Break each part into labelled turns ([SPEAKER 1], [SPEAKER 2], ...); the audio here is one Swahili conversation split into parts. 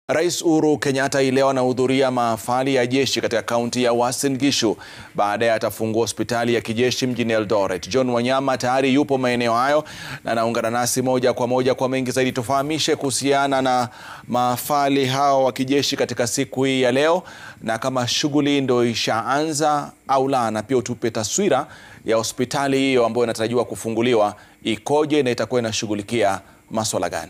[SPEAKER 1] Rais Uhuru Kenyatta hii leo anahudhuria mahafali ya jeshi katika kaunti ya Uasin Gishu. Baadaye atafungua hospitali ya kijeshi mjini Eldoret. John Wanyama tayari yupo maeneo hayo na anaungana nasi moja kwa moja kwa mengi zaidi. Tufahamishe kuhusiana na mahafali hao wa kijeshi katika siku hii ya leo, na kama shughuli ndio ishaanza au la, na pia utupe taswira ya hospitali hiyo ambayo inatarajiwa kufunguliwa ikoje na itakuwa inashughulikia maswala gani?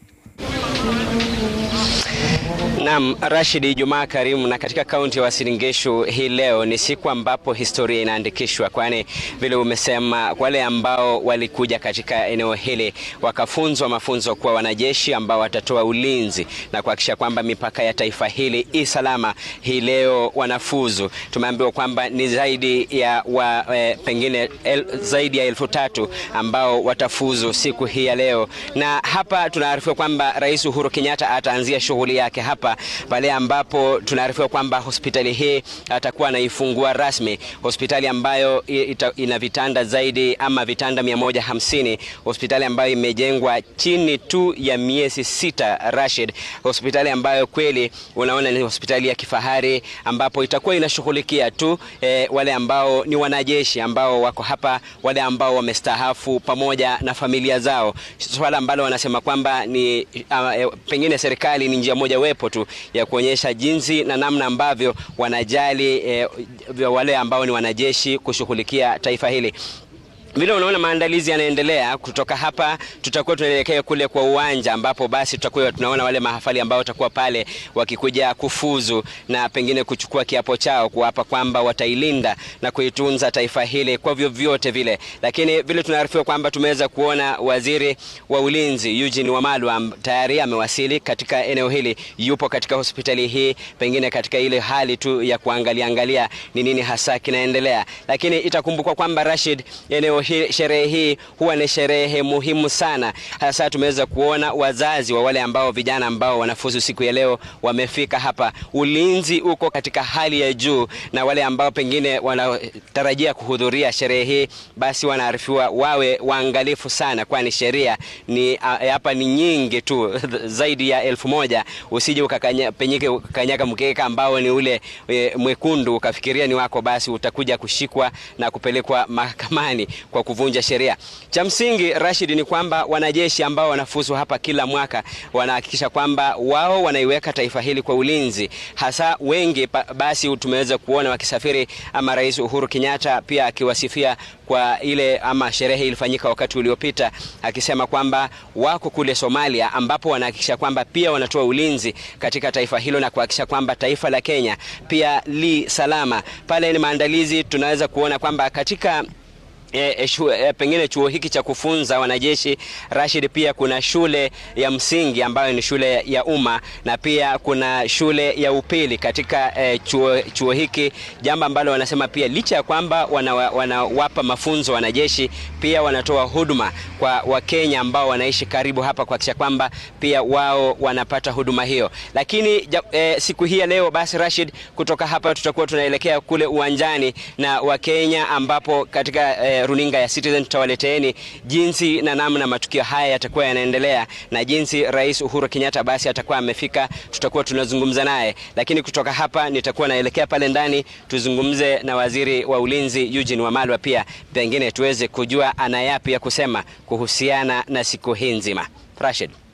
[SPEAKER 2] Naam, Rashid, Ijumaa karimu. Na katika kaunti ya Uasin Gishu hii leo ni siku ambapo historia inaandikishwa, kwani vile umesema, wale ambao walikuja katika eneo hili wakafunzwa mafunzo kuwa wanajeshi ambao watatoa ulinzi na kuhakikisha kwamba mipaka ya taifa hili i salama, hii leo wanafuzu. Tumeambiwa kwamba ni zaidi ya wa, eh, pengine el, zaidi ya elfu tatu ambao watafuzu siku hii ya leo, na hapa tunaarifiwa kwamba Rais Uhuru Kenyatta ataanzia shughuli yake hapa pale ambapo tunaarifiwa kwamba hospitali hii atakuwa anaifungua rasmi, hospitali ambayo ita, ina vitanda zaidi ama vitanda 150, hospitali ambayo imejengwa chini tu ya miezi sita, Rashid, hospitali ambayo kweli unaona ni hospitali ya kifahari ambapo itakuwa inashughulikia tu eh, wale ambao ni wanajeshi ambao wako hapa, wale ambao wamestaafu pamoja na familia zao, swala ambalo wanasema kwamba ni uh, pengine serikali ni njia moja wepo tu ya kuonyesha jinsi na namna ambavyo wanajali eh, wale ambao ni wanajeshi kushughulikia taifa hili. Vile unaona maandalizi yanaendelea. Kutoka hapa tutakuwa tunaelekea kule kwa uwanja ambapo basi tutakuwa tunaona wale mahafali ambao watakuwa pale wakikuja kufuzu na pengine kuchukua kiapo chao kuapa kwamba watailinda na kuitunza taifa hili kwa vyovyote vile. Lakini vile tunaarifiwa kwamba tumeweza kuona waziri wa ulinzi Eugene Wamalwa tayari amewasili katika eneo hili, yupo katika hospitali hii, pengine katika ile hali tu ya kuangalia angalia ni nini hasa kinaendelea. Lakini itakumbukwa kwamba Rashid, eneo sherehe hii huwa ni sherehe muhimu sana. Hasa tumeweza kuona wazazi wa wale ambao vijana ambao wanafuzu siku ya leo wamefika hapa. Ulinzi uko katika hali ya juu, na wale ambao pengine wanatarajia kuhudhuria sherehe hii basi wanaarifiwa wawe waangalifu sana, kwani sheria ni hapa ni nyingi tu zaidi ya elfu moja. Usije ukapenyeke ukakanyaga mkeka ambao ni ule e, mwekundu ukafikiria ni wako, basi utakuja kushikwa na kupelekwa mahakamani kwa kuvunja sheria. Cha msingi Rashid, ni kwamba wanajeshi ambao wanafuzu hapa kila mwaka wanahakikisha kwamba wao wanaiweka taifa hili kwa ulinzi, hasa wengi basi tumeweza kuona wakisafiri, ama Rais Uhuru Kenyatta pia akiwasifia kwa ile ama sherehe ilifanyika wakati uliopita, akisema kwamba wako kule Somalia ambapo wanahakikisha kwamba pia wanatoa ulinzi katika taifa hilo na kuhakikisha kwamba taifa la Kenya pia li salama. Pale ni maandalizi tunaweza kuona kwamba katika E, e, shu, e, pengine chuo hiki cha kufunza wanajeshi Rashid, pia kuna shule ya msingi ambayo ni shule ya umma na pia kuna shule ya upili katika e, chuo, chuo hiki, jambo ambalo wanasema pia licha ya kwamba wanawapa wana mafunzo wanajeshi, pia wanatoa huduma kwa Wakenya ambao wanaishi karibu hapa kuhakikisha kwamba pia wao wanapata huduma hiyo. Lakini e, siku hii ya leo basi Rashid, kutoka hapa tutakuwa tunaelekea kule uwanjani na Wakenya ambapo katika e, runinga ya Citizen tutawaleteeni jinsi na namna matukio haya yatakuwa yanaendelea na jinsi Rais Uhuru Kenyatta basi atakuwa amefika, tutakuwa tunazungumza naye. Lakini kutoka hapa nitakuwa naelekea pale ndani tuzungumze na waziri wa ulinzi Eugene Wamalwa, pia pengine tuweze kujua ana yapi ya kusema kuhusiana na siku hii nzima. Rashid.